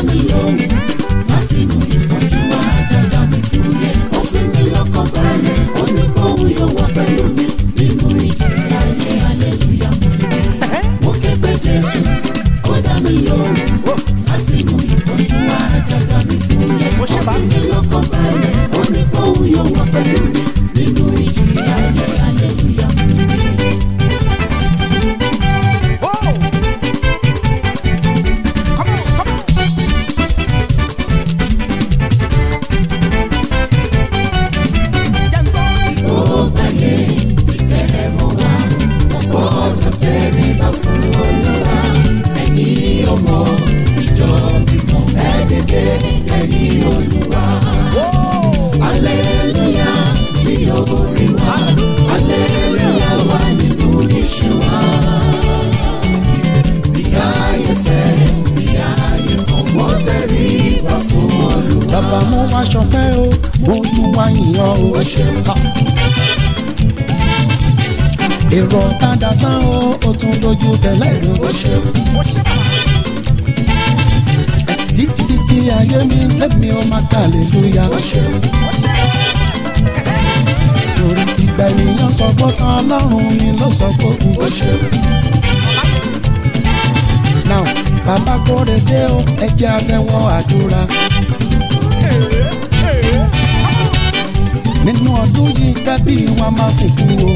mi lóhùn láti inú ìpọ́njú wá àjàgà mi fúyẹ́. Ó fi mí lọ́kàn balẹ̀, ó ní kóhun yóò wá pẹ̀lú mi nínú ìjì ayé hallelujah mo gbé. Mo ké pe Jésù, ó dá mi lóhùn láti inú ìpọ́njú wá àjàgà mi fúyẹ́. Ó fi mí lọ́kàn balẹ̀, ó ní kóhun yóò wá pẹ̀lú mi nínú ìjì ayé hallelujah mo gbé. bàbá mo wá ṣọpẹ́ o mo tún wá yìnyàn o. Ha. èrò ọ̀kadà sán o ó tún dojú tẹ̀lé gan. títí títí ayé mi lẹ́mi ó máa kà lélúyà. torí ìgbà ènìyàn sọ pé tán ọlọ́run mi ló sọ pé kù. now bàbá kórè dé o ẹ jẹ́ àtẹ́wọ́ àdúrà. nínú ọdún yìí kẹ́bí wa máa sìnkú o.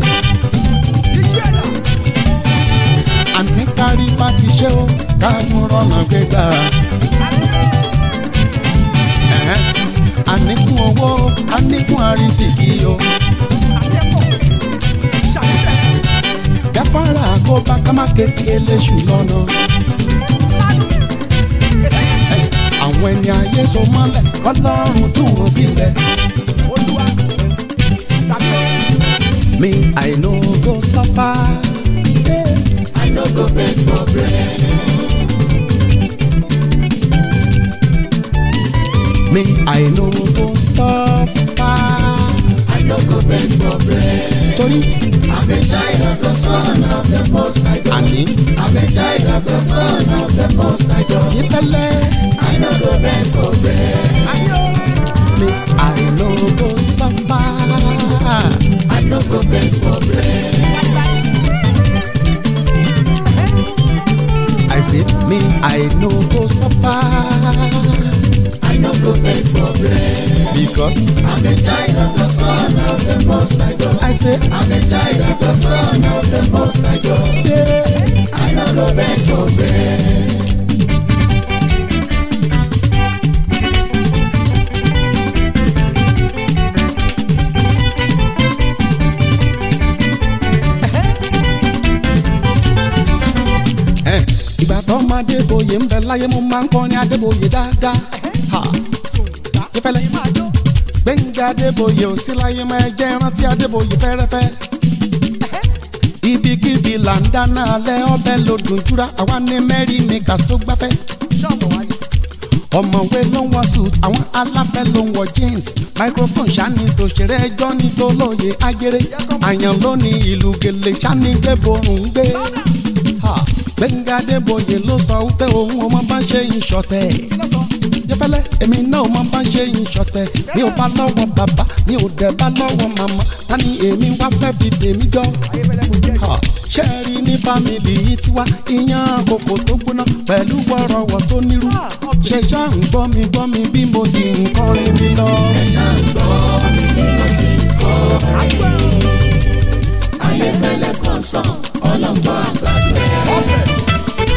àní kárí bá ti ṣe o káàtó rọ̀nà gbégbá. Ẹ̀hẹ́n. àníkún owó àníkún àrísìkí o. gáfárà kó bá kámá kékeré léṣù lọ́nà. àwọn ẹni ayé so mọ́lẹ̀ kọ́lọ́run tú wọn sílẹ̀. Me, I no go suffer. Yeah. I no go beg for bread. Me, I no go suffer. I no go beg for bread. Torí I'm a child of the Son of the Most High God. àní I'm a child of the Son of the Most High God. ìfẹ́lẹ́. I no go beg for bread. Me, I no go suffer. I no go beg for bread. I say, me, I no go suffer. I no go beg for bread. Because I'm a child of the Son of the Most High God. I say, I'm a child of the Son of the Most High God. yeah. I no go beg for bread. Eh, ìgbà tó máa débòye ń bẹ láyé mo máa ń kọ́ ní adébòye dáadáa. Ha. ìfẹ́lẹ́ gbẹ̀ngà adébòye ò sí láyé máa jẹ́ rántí adébòye fẹ́rẹ́fẹ́. ibikíbi là ń dáná alẹ́ ọbẹ̀ lòdùn júra àwa ní mẹ́rin makers tó gbáfẹ́. ọ̀mọ̀wé ló ń wọ suit àwọn aláfẹ́ ló ń wọ jeans microphone ṣáni tòṣèré ẹjọ́ ní tó lóye agere àyàn ló ní ìlú gèlè ṣáni gbẹ́borùn ń gbé. Ha, Gbẹ̀ngà Adébóyè ló sọ wípé òun ò mọ bá ṣe ń ṣọ̀tẹ̀. Jẹ́fẹ́lẹ́ èmi náà ò mọ bá ṣe ń ṣọ̀tẹ̀. Mi ò bá lọ́wọ́ bàbá, mi ò dẹ̀ bá lọ́wọ́ màmá. Ta ni èmi wá fẹ́ fi tèmi jọ? Ha, Ṣé ẹ rí ní fámìlì yìí tiwa? Iyán kòkò tó gbóná pẹ̀lú wọ́rọ̀wọ̀ tó nírú. Ṣé ṣá ń gbọ́ mi gbọ́ mi bí mo ti ń kọrin mi lọ? Ayéfẹ́lẹ́ kan sàn, ọlọ́gbọ́n àgbàdo.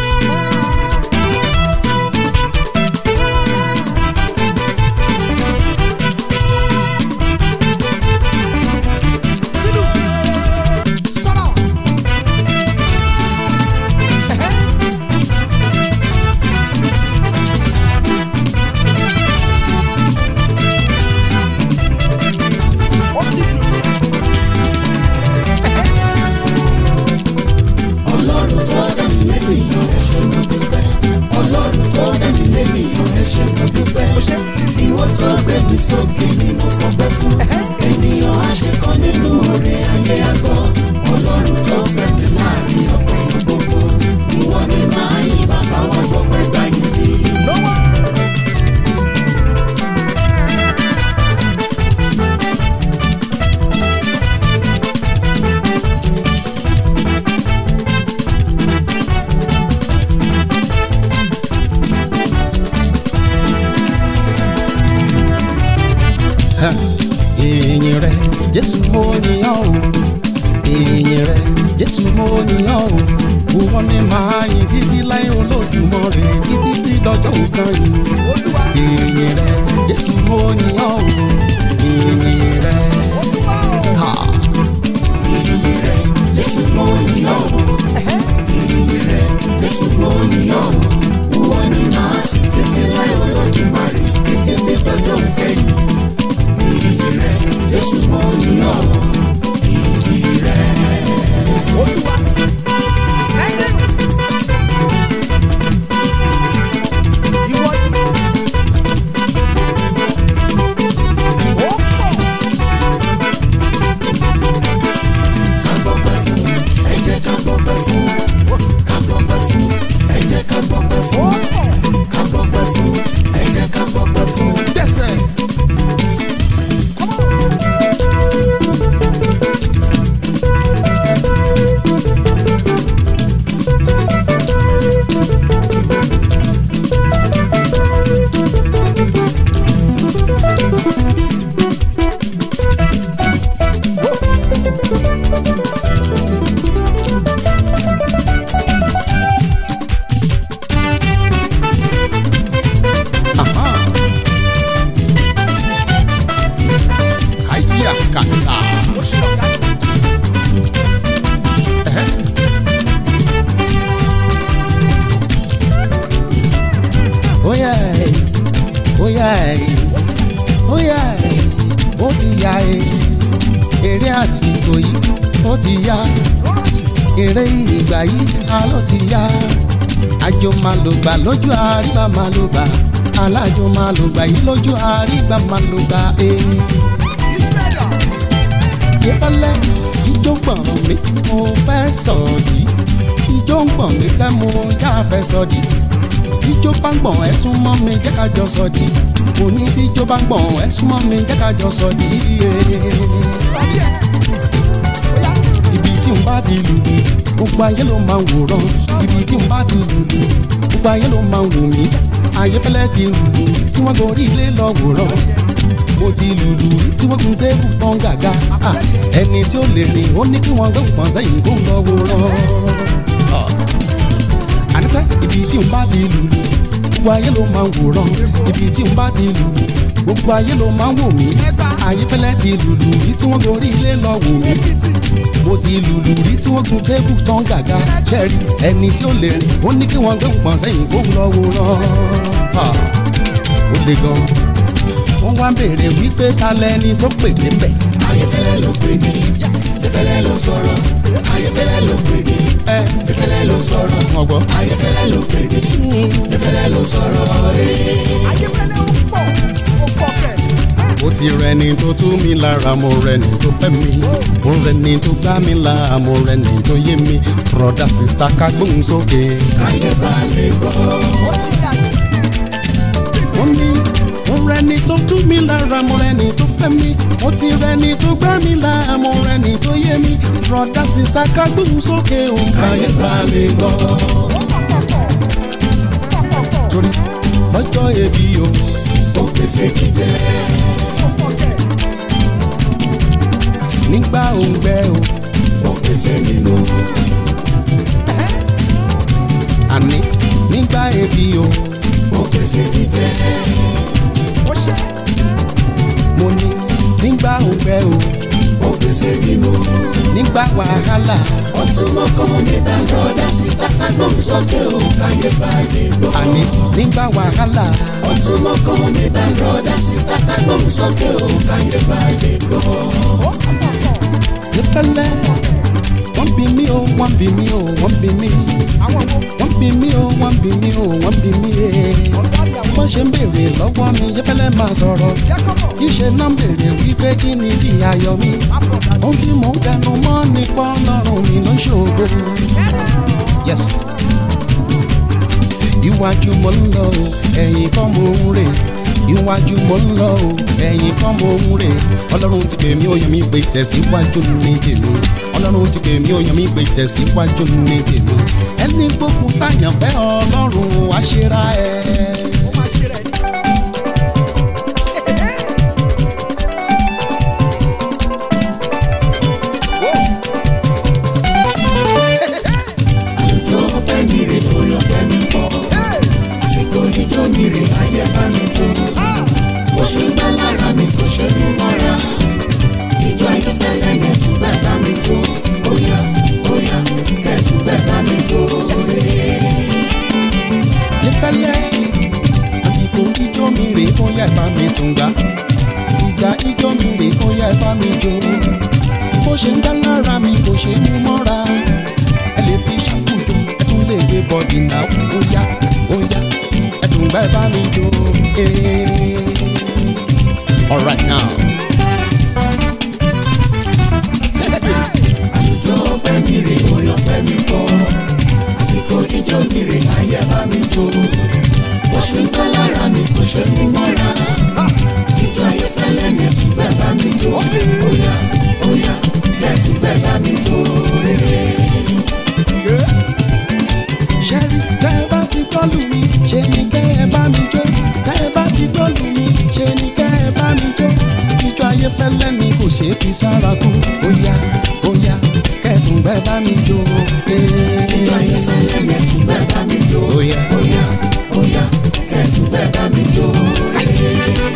Ọlọ́run tó dá mi lẹ́nìyàn ẹ ṣé mo dúpẹ́. Ọlọ́run tó dá mi lẹ́nìyàn ẹ ṣé mo dúpẹ́. Ìwọ tó gbé mi sókè ni mo fọpẹ́ fún. Ènìyàn á ṣe kan nínú oore ayé àgọ́. Ọlọ́run tó fẹ́ mi láàrin ọ̀pọ̀ gbogbo. Ìwọ ni máa yìn bàbá wa gbọ́pẹ́ gbáyìn bí. ìyìn rẹ jésù mo yìnyàn o ìyìn rẹ jésù mo yìnyàn o ìwọ ni màá yìn títí láyé olódùmarè títí tí dọjọ́ nǹkan yìí ìyìn rẹ jésù mo yìnyàn o ìyìn rẹ. Ha. ìyìn rẹ̀ jésù mo yàn ọ́ ìyìn rẹ̀ jésù mo yàn ọ́ ìwọ ni màá sì títí láì olódùmarè títí tí dọjọ́ kẹ́yìn ìyìn rẹ̀ jésù mo yàn ọ́ ìyìn rẹ̀. ká gbọ́pẹ́ fún ẹ jẹ́ ká gbọ́pẹ́ fún ká gbọ́pẹ́ fún ẹ jẹ́ ká gbọ́pẹ́ fún ká gbọ́pẹ́ fún ẹ jẹ́ ká gbọ́pẹ́ fún. Dẹ́sẹ̀. Aha. Aya kata. Ẹhẹ́. Óyá ẹ̀, óyá ẹ̀, óyá ẹ̀, ó ti yá ẹ̀, eré àsìkò yìí ó ti yá, eré ìgbà yìí a ló ti yá, àjò máa lò gbà lójú àríwá máa lò gbà, alájò máa lò gbà yìí lójú àríwá máa lò gbà ẹ̀. Ìfẹ́lẹ́ ijó gbọ̀n mi mo fẹ́ sọ̀dí, ijó ń gbọ̀n mi sẹ́ mo yá fẹ́ sọ̀dí tíjó bá ń gbọ̀n ẹ súnmọ́ mi jẹ́ ká jọ sọ di òní tíjó bá ń gbọ̀n ẹ súnmọ́ mi jẹ́ ká jọ sọ di. ibi tí n bá ti lùlù gbogbo ayé ló máa ń wòran ibi tí n bá ti lùlù gbogbo ayé ló máa ń wò mí ayéfẹ́lẹ́ ti lùlù tí wọ́n gorí ilé lọ wòran mo ti lùlù tí wọ́n gun tébù pọ́n gàga Ah, ẹni tí ó lè rìn ó ní kí wọ́n gbé pọ́n sẹ́yìn kó ń lọ wòran àníṣe ibi tí n bá ti lùlù gbogbo ayé ló máa ń wòran ibi tí n bá ti lùlù gbogbo ayé ló máa ń wò mí ayéfẹ́lẹ́ ti lùlù rí tí wọ́n gorí ilé lọ wò mí mo ti lùlù rí tí wọ́n gun tébù tán gàga ṣẹ́ẹ̀rì ẹni tí ó lè rìn ó ní kí wọ́n gbé pọ̀n sẹ́yìn kó ń lọ wòran Ah, ó le gan wọ́n wá ń béèrè wípé ta lẹni tó pè mí bẹ̀ ayéfẹ́lẹ́ ló pè mí ìfẹ́lẹ́ ló sọ̀rọ̀ ayéfẹ́lẹ́ ló pè mí ẹ ìfẹ́lẹ́ ló sọ̀rọ̀ wọ́n gbọ́ ayéfẹ́lẹ́ ló pè mí ìfẹ́lẹ́ ló sọ̀rọ̀ ee. ayéfẹ́lẹ́ ó pọ̀ ó pọ̀ kẹ̀. ó ti rẹni tó tú mi lára mo rẹni tó fẹ́ mi mo rẹni tó gbá mi là mo rẹni tó yé mi broda sista ká gbóhùn sókè. káyé bá lè gbọ́. ó ti dàgbé. mo ní mo rẹni tó tú mi lára mo rẹni tó fẹ́ mi mo ti rẹni tó gbá mi là mo rẹni tó yé mi broda sista ká gbóhùn sókè o. káyé bá lè gbọ́. ó pọ̀ pọ̀ pọ̀ pọ̀ pọ̀ pọ̀ torí lọ́jọ́ ebi o ó pèsè jíjẹ. ó pọ̀ kẹ̀. nígbà òǹgbẹ o ó pèsè nínú. àní nígbà ebi o ó pèsè jíjẹ. ó ṣe mo ní nígbà òǹgbẹ o ó pèsè nínú. nígbà wàhálà ó tún mọ́ kọ́mọ ní dàgbọ́dá sísá kágbọ́n sókè ó káyé bá lè gbọ́. àní nígbà wàhálà ó tún mọ́ kọ́mọ ní dàgbọ́dá sísá kágbọ́n sókè ó káyé bá lè gbọ́. ó pọ̀ pọ̀ pọ̀. ìfẹ́lẹ́ wọ́n bí mi o wọ́n bí mi o wọ́n bí mi àwọn wo wọ́n bí mi o wọ́n bí mi o wọ́n bí mi ee. ọ̀gá mi àwọn bọ́n ṣe ń béèrè lọ́wọ́ mi ìfẹ́lẹ́ máa sọ̀rọ̀ jẹ́ kọ́kọ́ ìṣe náà ń béèrè wípé kí ni bí ayọ̀ mi má pọ̀ dàgbé. ohun tí mò ń tẹnu mọ́ nípa ọlọ́run mi ló ń ṣògo. yes iwájú mo ń lọ o ẹ̀yìn kan mo ń rè iwájú mo ń lọ o ẹ̀yìn kan mo ń rè ọlọ́run ti pè mí ó yàn mí pé tẹ̀síwájú ní tèmi ọlọ́run ti pè mí ó yàn mí pé tẹ̀síwájú ní tèmi ẹni gbókun sáyànfẹ́ ọlọ́run wá ṣera ẹ̀. ó máa ṣe rẹ̀ ní. rè ó yá ẹ bá mi tún gbà ìgbà ijó mi rè ó yá ẹ bá mi jó bó ṣe ń dá lára mi kò ṣe mú mọ́ra ẹ lè fi ṣàkóso ẹ tún lè gbé bọ́dì náà ó yá ó yá ẹ tún gbà ẹ bá mi jó. eh. Alright now. àlùjọ ọpẹ́ mi rè orin ọpẹ́ mi pọ̀ àsìkò ijó mi rè ayé bá mi jó bó ṣe ń pẹ́ lára mi kò ṣe mú mọ́ra ijó ayé fẹ́lẹ́ ní ẹ̀túgbẹ́ bá mi jó óyá óyá kẹ́ẹ̀túgbẹ́ bá mi jó rere. ṣẹ́rí tẹ́ ẹ bá ti gbọ́lù mi ṣe ni kẹ́ ẹ bá mi jó tẹ́ ẹ bá ti gbọ́lù mi ṣe ni kẹ́ ẹ bá mi jó ijó ayé fẹ́lẹ́ ni kò ṣe é fi sára kú óyá óyá kẹ́tùn bẹ́ẹ̀ bá mi jó. ijó ayé fẹ́lẹ́ ní ẹ̀túgbẹ́ bá mi jó Óyá. óyá óyá kẹ́ẹ̀túgbẹ́ bá mi jó rere.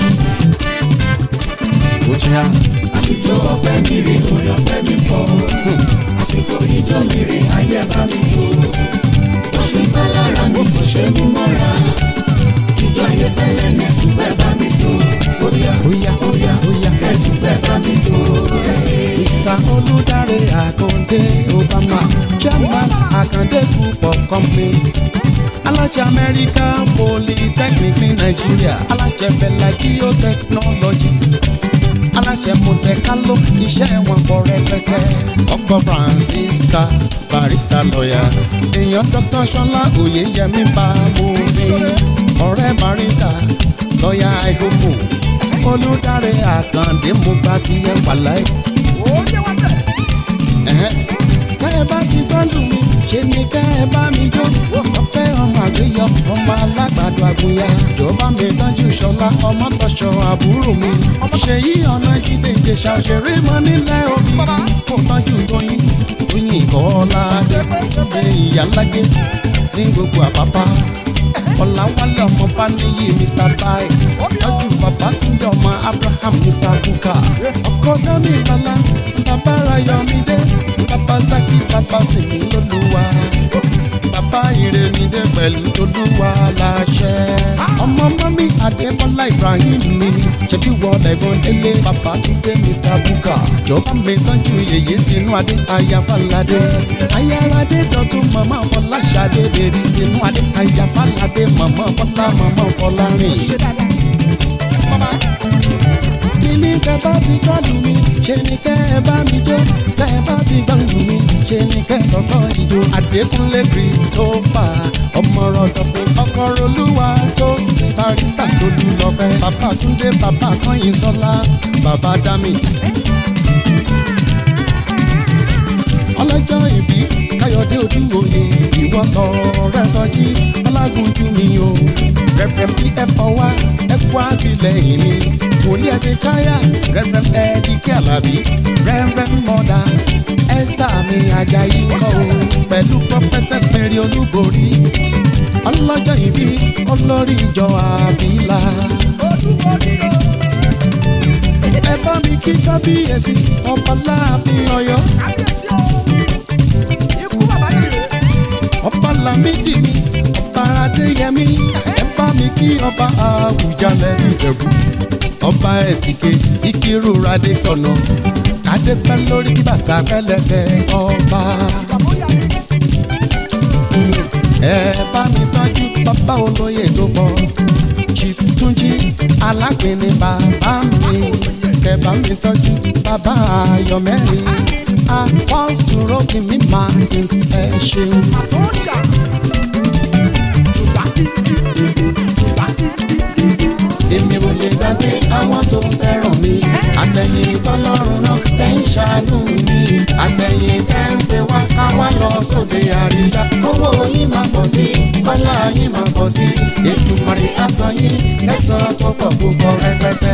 ó ti yá àlùjọ ọpẹ́ mi rè orin ọpẹ́ mi pọ̀ àsìkò ijó mi rè ayé bá mi jó bó ṣe ń pẹ́ lára mi kò ṣe mú mọ́ra ijó ayé fẹ́lẹ́ ní ẹ̀túgbẹ́ bá mi jó óyá óyá óyá óyá. kẹ́ẹ̀túgbẹ́ bá mi jó Mr. Olùdarí Àkàndé Obama chairman Àkàndé group of companies aláṣẹ American Polytechnic ní Nàìjíríà aláṣẹ Bella Geotechnologies aláṣẹ Monte-Carlo iṣẹ́ wọn pọ̀ rẹpẹtẹ ọkọ Francisca barista lọ́yà èèyàn Dr. Ṣọlá Oyèyẹmí Bámúrin ọ̀rẹ́ barista lọ́yà àìkókò Olùdarí Àkàndé mo bá ti yẹ wàláì ẹ̀hẹ́. tẹ́ ẹ bá ti gbọ́dọ̀ mi ṣe ni kẹ́ ẹ bá mi jó ọpẹ́ ọmọ àgbéyọ ọmọ alágbàdo àgbóyà jọba mi tọ́jú ṣọlá ọmọ tọ́ṣọ àbúrò mi ṣèyí ọ̀nà jíde ìjẹsà òṣèré mọ nílẹ̀ òbí kò tọ́jú tóyìn tóyìn kọ́lá ṣe ìyálájẹ ní gbogbo àpápá ọ̀làwálẹ̀ ọmọ faniyi mr bites tọ́jú bàbá túnjọ ọmọ abraham mr buka ọkọ dami lọ́la bàbá rayọ̀mídé bàbá saki bàbá sèmi lólúwa bàbá ìrèmídé pẹ̀lú olúwa láṣẹ. ọmọ mọ́mí adébọ́lá ibrahim mi ṣebí wọ́n lẹ́gbọ́n délé bàbá túndé mr buka jọba mi tọ́jú yèyé tinú adé ayáfáládé ayáradé dọ̀tún màmá fọláṣadé bèbí tinú adé ayáfáládé màmá fọlá màmá fọlárìn kíní kẹ́ bá ti gbọ́dù mi ṣe ni kẹ́ ẹ bá mi jó kẹ́ ẹ bá ti gbọ́dù mi ṣe ni kẹ́ ẹ sọ́kọ́ ìjó Adékúnlé Christopher ọmọ rọ̀dọ̀fẹ́ ọkọ̀ olúwa tó sin barista tó dùn lọ́pẹ́ bàbá Túndé bàbá Kọ́yìn Sọ́lá bàbá Dami. ọlọ́jọ́ ìbí Káyọ̀dé Odúwòye ìwọ tọrẹ sọjí ọlágúnjú mi o rẹ̀fẹ̀m pf ọwá ẹ̀kú àtìlẹ́yìn mi wòlíì ẹ̀sìn káyà rẹ̀fẹ̀m ẹ̀ẹ́dìkẹ́ àlàbí rẹ̀fẹ̀m mọ́dà esther mi ajayi kọ́ o pẹ̀lú prophetess mary olúborí ọlọ́jọ́ ìbí olórí ìjọ àbílà ẹ bá mi kí kábíyèsí ọba láàfin Ọ̀yọ́ ọba lámìdí mi ọba adéyẹmí ẹ bá mi kí ọba àwùjalẹ̀ ìjẹ̀bú ọba ẹ̀sìnké síkírù radé tọ̀nà kádé pẹ́ lórí kí bàtà pẹ́ lẹ́sẹ̀ ọba. ẹ bá mi tọ́jú bàbá olóyè tó pọ̀ chief túnjí alágbèéní bàbá mi kẹ bá mi tọ́jú bàbá ayọ̀mẹ́rin apọ́sù rọ́bìnrin martins ẹ ṣeun. èmi ò lè gbàgbé àwọn tó fẹ́ràn mi àtẹ̀yìn tọ́lọ́run náà tẹ̀ ń ṣàánú mi àtẹ̀yìn tẹ̀ ń pè wá ká wá lọ sóde àríyá. owó yín máa pọ̀ sí kọ́lá yín máa pọ̀ sí ètùmọ̀rì aṣọ yín lẹ́sàn-án tó pọ̀ púpọ̀ rẹpẹtẹ.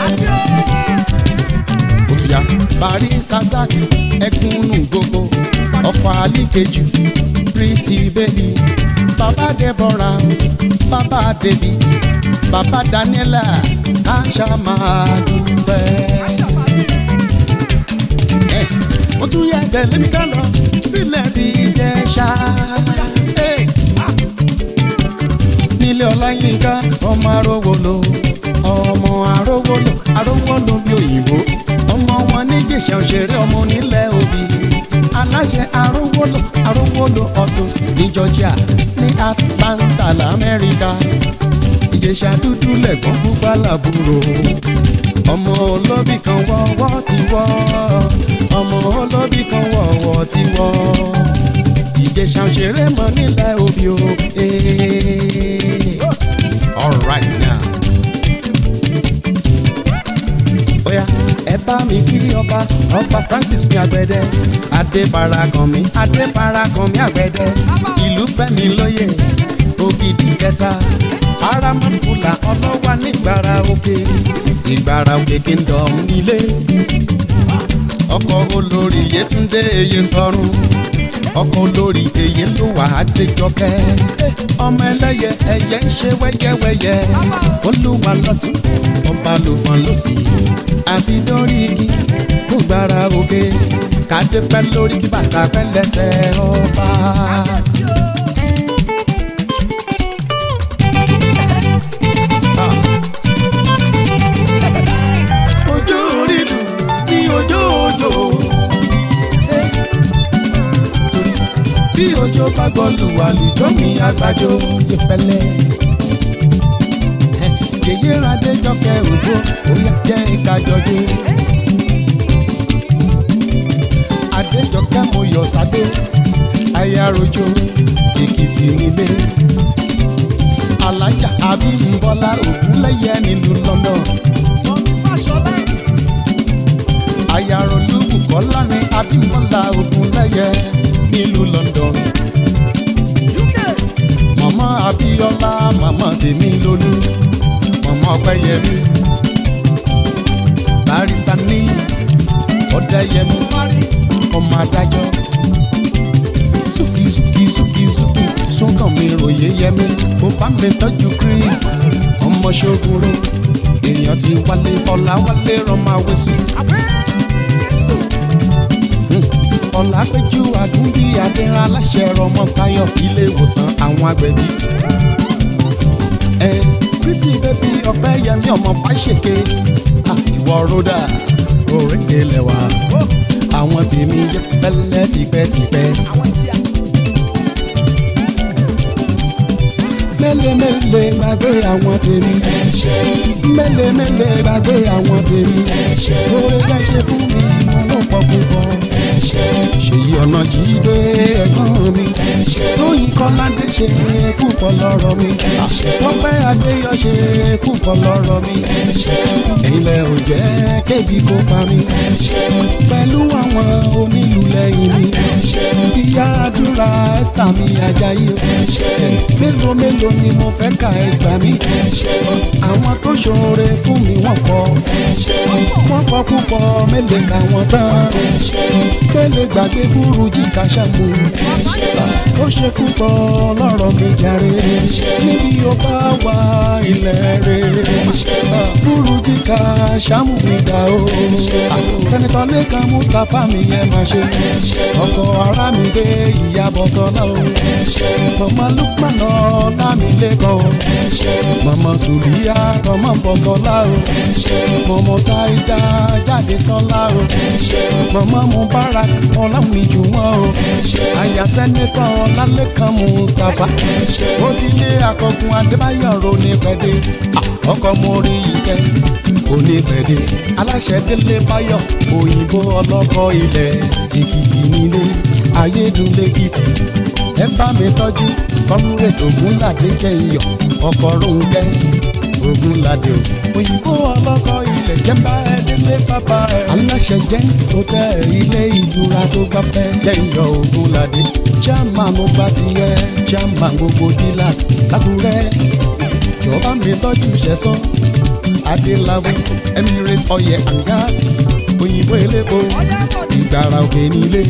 òtúyà barista zak ẹkúnnù gbogbo ọkọ̀ àlíkejì pretty baby baba deborah baba david baba daniela káṣá máa dúpẹ́. ẹ ó tún yẹ tẹ̀lé mi ká lọ sílẹ̀ tí jẹ́ ṣá. nílé ọláyínká ọmọ arówó lò ìjẹsà òṣèré ọmọ onílẹ̀ òbí aláṣẹ arówólò arówólò autos ní georgia ní atlanta lamẹ́ríkà ìjẹsà dúdú lẹ̀gbọ́n pupa làbúrò ọmọ olóbì kan wọ́wọ́ ti wọ́ ọmọ olóbì kan wọ́wọ́ ti wọ́ ìjẹsà òṣèré mọ nílẹ̀ òbí o. all right now. Oya ẹ bá mi kí ọba ọba Francis mi àgbẹ̀dẹ adé farakàn mi adé farakàn mi àgbẹ̀dẹ ìlú fẹ́mi lóye ògidì kẹta aramapula ọlọ́wà nígbàrà òkè ìgbàrà òkè kingdom nílé ọkọ̀ olórí Yétúndé eye sọ̀rùn ọkọ̀ olórí eye ló wà á déjọkẹ́ ọmọ ẹlẹ́yẹ ẹyẹ ń ṣe wẹ́yẹ́wẹ́yẹ́ olúwa lọ́tún ọba ló fọ́n lọ́sì àti dórí igi kó gbára òkè kádé pẹ́ lórí kí bàtà pẹ́ lẹ́sẹ̀ ọba. ojú orí dùn ní ojú òjò. torí bí ojú bá gbọ́ lùwàlùjọ́ mi àgbàjọ yẹ fẹ́lẹ́ yèyé adéjọkẹ́ òjò òyà jẹ́ ìkájọjọ. adéjọkẹ́ mo yọ̀ sáde ayarojo èkìtì nílé. alájà abímbọ́lá ògúnlẹ́yẹ nílùú london. ayarolúwù kọ́lá ní abímbọ́lá ògúnlẹ́yẹ nílùú london. mọ̀mọ́ abíọ́lá màmá tèmi lólú ọmọ ọpẹyẹmí barista ní ọdẹyẹmí ọmọ adájọ́ súkì súkì súkì súkì súnkàn mi ròyé yẹmí mo bá mi tọ́jú chris ọmọ ṣogoro èèyàn ti wálé ọlá wálé rọmọ awẹsùn ọlápẹjù àdúgbì adẹrán aláṣẹ rọmọ táyọ ilé ìwòsàn àwọn agbẹbí ẹ pretty baby ọpẹ yẹmi ọmọ fàṣẹkẹ ìwọ rọdà òrèké lẹwà àwọn tèmi yẹ fẹlẹ tipẹtipẹ. mẹ́lẹ̀mẹ́lẹ̀ gbàgbé àwọn tèmi mẹ́lẹ̀mẹ́lẹ̀ gbàgbé àwọn tèmi oore ká ṣe fún mi wọn ló pọ̀ púpọ̀ ṣèyí ọ̀nà jíde ẹ̀gbọ́n mi tóyìn kọ́ládé ṣe púpọ̀ lọ́rọ̀ mi tọ́pẹ́ adéyọ ṣe púpọ̀ lọ́rọ̀ mi ilẹ̀ ò jẹ́ kébi kó pa mi pẹ̀lú àwọn onílù lẹ́yìn mi ìyá àdúrà ẹ́sítà mi ajayi mélòó mélòó ni mo fẹ́ ka ẹgbàá mi àwọn tó ṣoore fún mi wọ́n pọ̀ wọ́n pọ̀ púpọ̀ mélòó ka wọ́n tán pélé gbàgbé burú jíkà ṣàmù ó ṣe púpọ̀ lọ́rọ̀ mi jàre níbi ó bá wà ilẹ̀ rẹ̀ burú jíkà ṣàmù mi dà o sẹ́nitọ́ lẹ́kan mustapha mi yẹn máa ṣe ọkọ̀ ara mi gbé ìyàbọ̀ sọ́lá o mọ̀mọ́ lukman ọ̀la mi lẹ́kàn o mọ̀mọ́ sùlíyà tọmọ bọ̀ sọ́lá o mọ̀mọ́ sáídà jáde sọ́lá o mọ̀mọ́ mubarak ọ̀làwìn jù wọ́n o àyà sẹ́nitọ́ ọ̀làlẹ́kan mustapha òdìlé akọgun adébáyọ̀ ro ní pẹ́dé ọkọ̀ mórí ìkẹ́ onípẹ̀dé aláṣẹ délé báyọ̀ òyìnbó ọlọ́kọ̀ ilẹ̀ èkìtì nílé ayédùnlẹ́kìtì ẹ bá mi tọ́jú kọ́múrèdì ògúnládé jẹ́ iyọ̀ ọkọ̀ róńgẹ́ ògúnládé o òyìnbó ọlọ́kọ̀ ilẹ̀ jẹ́mbá ẹ délé bàbá ẹ. aláṣẹ james hotel ilé ìtura tó gbafẹ́ jẹ́ iyọ̀ ògúnládé chairman mo gba tiẹ̀ chairman gbogbo dealers lákùrẹ́ jọba mi tọ́jú ṣẹ̀sán adélábù emirates oil and gas òyìnbó elépo ìgbàrà òkè nílé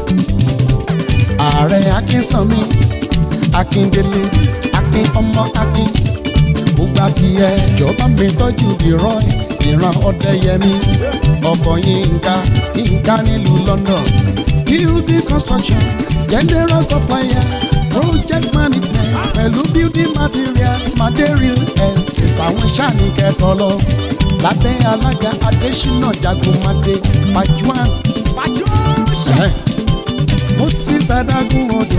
ààrẹ akínsanmi akíndélé akin ọmọ akin gbogbo àtìyẹ jọba mi tọ́jú ìrọ̀ ìran ọ̀dẹ́yẹmí ọkọ̀ yínká yínká nílùú london building construction general supplier project management pẹ̀lú building materials material estate àwọn sáàni kẹtọ lọ lábẹ́ alága adésínà jagunmadé pajuan Ẹ̀hẹ́. moses adágún odò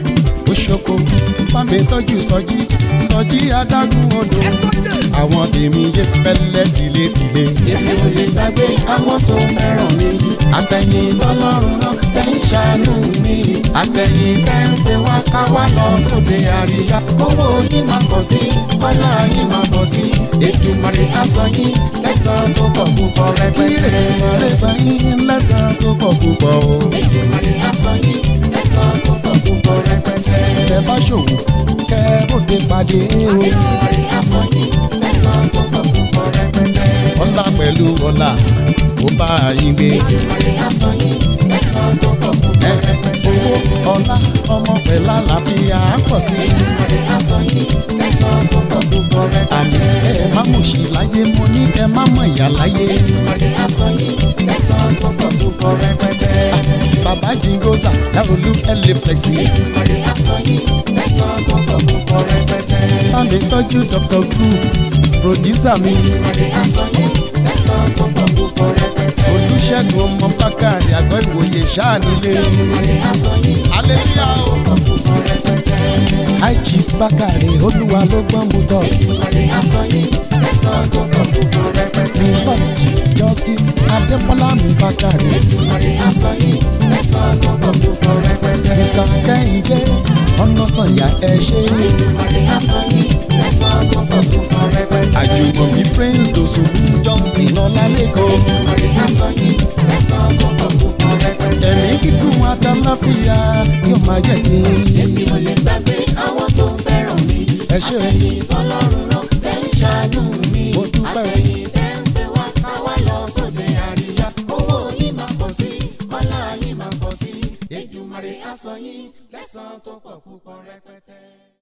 oṣoko bámi tọ́jú sọjí sọjí adágún odò àwọn tèmi yé fẹ́lẹ́ tìletìle. èmi ò lè gbàgbé àwọn tó fẹ́ràn mi àtẹ̀yìn tọ́lọ́run náà tẹ̀ ń ṣàánú mi àtẹ̀yìn tẹ̀ ń pè wá ká wá lọ sóde àríyá kówó yín máa pọ̀ sí kọ́lá yín máa pọ̀ sí ètùmọ̀rẹ́ aṣọ yín lẹ́sàn-án tó pọ̀ púpọ̀ kí rẹpẹtẹ. èrè san yín lẹ́sàn-án tó pọ̀ púpọ̀ o. ètùmọ̀rẹ́ aṣọ yín lẹ́sàn-án tó pọ̀ púpọ̀ rẹpẹtẹ. tẹ bá ṣòwò kẹ bóde pàdé o. ètùmọ̀rẹ́ aṣọ yín lẹ́sàn-án tó pọ̀ púpọ̀ rẹpẹtẹ. ọlá pẹ̀lú ọlá ó bá yín gbé. ètùmọ̀rẹ́ aṣọ yín lẹ́sàn-án tó pọ̀ púpọ̀ ẹ rẹpẹtẹ. owó ọlá ọmọ pẹ̀lú àlàáfíà á pọ̀ sí i. ètùmọ̀rẹ́ aṣọ yín lẹ́sàn-án tó pọ̀ púpọ̀ àmì rẹpẹtẹ. ẹ má mọ̀ sí láyé mo ní ẹ má mọ̀ ìyá láyé. ètùmọ̀rẹ́ aṣọ yín lẹ́sàn-án tó pọ̀ púpọ̀ rẹpẹtẹ. bàbá jingosa dárolú ẹlẹ flexi. ètùmọ̀rẹ́ aṣọ yín lẹ́sàn-án tó pọ̀ púpọ̀ rẹpẹtẹ. bámi tọ́jú dr groove producer mi. ètùmọ̀rẹ́ aṣọ yín lẹ́sàn-án tó pọ̀ púpọ̀ rẹpẹtẹ. olùṣègùn ọmọ bákàrẹ̀ àgọ́ ìwòye ṣáà nílé. ètùmọ̀rẹ́ aṣọ yín hallelujah o. tó pọ̀ púpọ̀ rẹpẹtẹ. àìjì bákàrẹ̀ olúwa ló gbọ́n mu tọ́s. ètùmọ̀rẹ́ aṣọ yín lẹ́sàn-án tó pọ̀ púpọ̀ rẹpẹtẹ. lord justice adébọ́lá mi bákàrẹ̀. ètùmọ̀rẹ́ aṣọ yín lẹ́sàn-án tó pọ̀ púpọ̀ rẹpẹtẹ. mr kẹ́hìndé ọ̀nà sànyà ẹ ṣe. ètùmọ̀rẹ́ aṣọ yín lẹ́sàn-án tó pọ̀ púpọ̀ rẹpẹtẹ. àjùmọ̀bí prince dosun johnson ọlálẹ́kọ̀ọ́. ètùmọ̀rẹ́ aṣọ yín lẹ́sàn-án tó pọ̀ púpọ̀ rẹpẹtẹ. ẹ̀mí kíkún àtàláfíà yóò máa jẹ́ ti. èmi ò lè gbàgbé àwọn tó fẹ́ràn mi. ẹ ṣé o. àtẹ̀yìn tọ́lọ́run náà tẹ̀ ń ṣàánú mi. Mo dúpẹ́ o. àtẹ̀yìn tẹ̀ ń pè wá ká wá lọ sóde àríyá. owó yín máa pọ̀ sí ọlá yín máa pọ̀ sí. Èdùmàrè á san yín lẹ́san tó pọ̀ púpọ̀ rẹpẹtẹ.